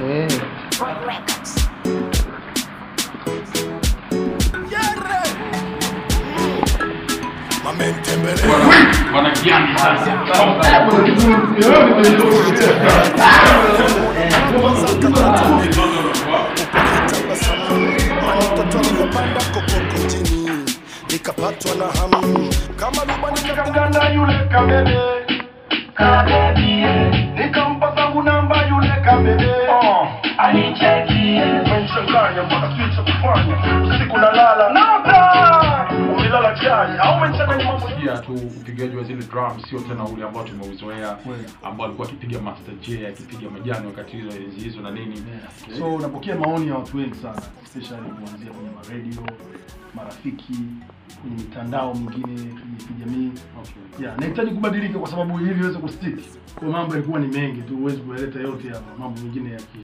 Eh. Wanakiani sasa. nikapatwa na hamu kama luba nikamganda yule kamele kabebie nikampa zangu namba yule kamele anichekie umenichanganya mpaka sijui cha kufanya usiku nalala nata umelala chai au umenichanganya mambo pia tu upigaji wa zile drum sio tena ule ambao tumeuzoea ambao alikuwa akipiga Master J akipiga majani wakati hizo enzi hizo na nini so unapokea maoni ya watu wengi sana especially kuanzia kwenye maradio marafiki kwenye mitandao mingine kwenye kijamii Okay. yeah, nahitaji kubadilika kwa sababu ili iweze kustick kwa mambo yalikuwa ni mengi tu huwezi kuyaleta yote hapa mambo mengine ya ki